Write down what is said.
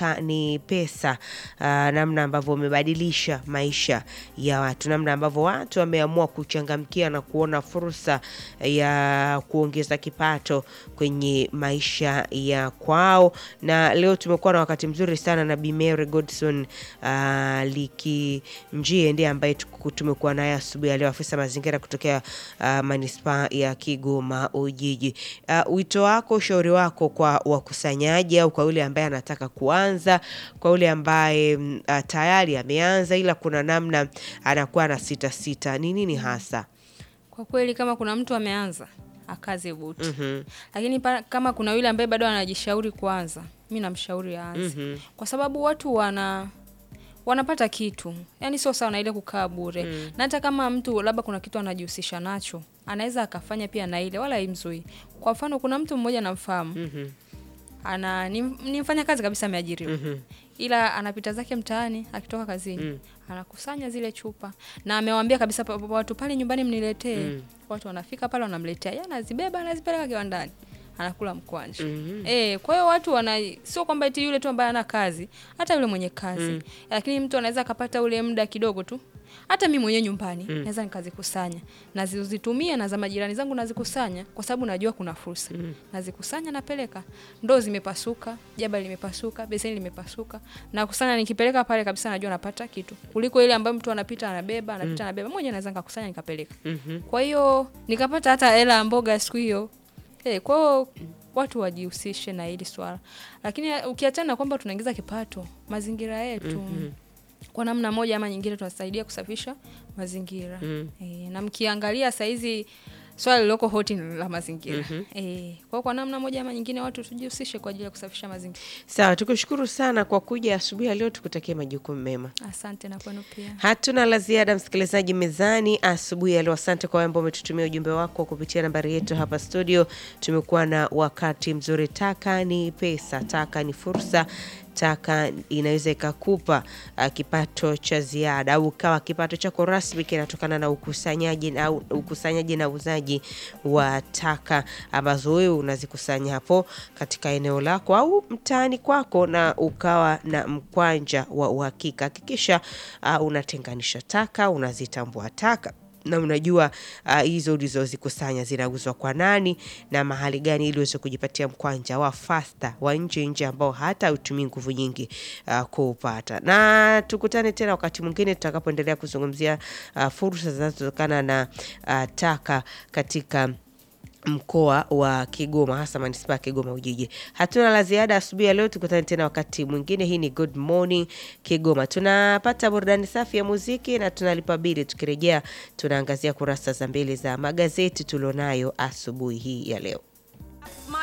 taka ni pesa. Uh, namna ambavyo umebadilisha maisha ya watu, namna ambavyo watu wameamua kuchangamkia na kuona fursa ya kuongeza kipato kwenye maisha ya kwao. Na leo tumekuwa na wakati mzuri sana na Bi Mary Godson uh, Likinjie ndiye ambaye tuku- tumekuwa naye asubuhi ya leo, afisa mazingira kutokea uh, manispaa ya Kigoma Ujiji. Uh, wito wako, ushauri wako kwa wakusanyaji au kwa yule ambaye anataka kuanza, kwa yule ambaye mm, uh, tayari ameanza ila kuna namna anakuwa na sita sita, ni nini hasa? Kwa kweli kama kuna mtu ameanza akaze buti. Mhm. Lakini pa, kama kuna yule ambaye bado anajishauri kuanza, mi namshauri aanze. Kwa sababu watu wana wanapata kitu, yaani sio sawa na ile kukaa bure. Na hata kama mtu labda kuna kitu anajihusisha nacho, anaweza akafanya pia na ile, wala haimzui. Kwa mfano, kuna mtu mmoja namfahamu ana ni, ni mfanya kazi kabisa ameajiriwa ila anapita zake mtaani akitoka kazini anakusanya zile chupa na amewambia kabisa pa- pa- watu pale nyumbani mniletee watu wanafika pale wanamletea yeye anazibeba anazipeleka kiwandani anakula mkwanja eh kwa hiyo watu wana sio kwamba eti yule tu ambaye ana kazi hata yule mwenye kazi lakini mtu anaweza akapata ule muda kidogo tu hata mi mwenyewe nyumbani naweza nikazikusanya nazitumia na za majirani zangu nazikusanya kwa sababu najua kuna fursa nazikusanya napeleka ndoo zimepasuka jaba limepasuka beseni limepasuka nakusanya nikipeleka pale kabisa najua napata kitu kuliko ile ambayo mtu anapita anabeba anapita anabeba mmoja naweza nikakusanya nikapeleka kwa hiyo nikapata hata hela ya mboga siku hiyo Eh, kwa hiyo watu wajihusishe na hili swala, lakini eh, ukiachana na kwamba tunaingiza kipato, mazingira yetu kwa namna moja ama nyingine tunasaidia kusafisha mazingira eh, na mkiangalia saizi swala lililoko hoti ni la mazingira eh, kwa hiyo kwa namna moja ama nyingine watu tujihusishe kwa ajili ya kusafisha mazingira. Sawa, tukushukuru sana kwa kuja asubuhi ya leo, tukutakie majukumu mema. Asante na kwenu pia. Hatuna la ziada, msikilizaji mezani asubuhi ya leo. Asante kwa wale ambao umetutumia ujumbe wako kupitia nambari yetu hapa studio. Tumekuwa na wakati mzuri. Taka ni pesa, taka ni fursa, taka inaweza ikakupa uh, kipato cha ziada au ukawa kipato chako rasmi kinatokana na ukusanyaji au ukusanyaji na uuzaji wa taka ambazo wewe unazikusanya hapo katika eneo lako au mtaani kwako, na ukawa na mkwanja wa uhakika. Hakikisha uh, unatenganisha taka, unazitambua taka na unajua uh, hizo ulizozikusanya zinauzwa kwa nani na mahali gani, ili uweze kujipatia mkwanja wa fasta wa nje nje ambao hata utumii nguvu nyingi uh, kuupata. Na tukutane tena wakati mwingine tutakapoendelea kuzungumzia uh, fursa zinazotokana na uh, taka katika mkoa wa Kigoma hasa manispaa ya Kigoma Ujiji. Hatuna la ziada asubuhi ya leo, tukutane tena wakati mwingine. Hii ni Good Morning Kigoma. Tunapata burudani safi ya muziki na tunalipa bili. Tukirejea tunaangazia kurasa za mbele za magazeti tulionayo asubuhi hii ya leo. Smile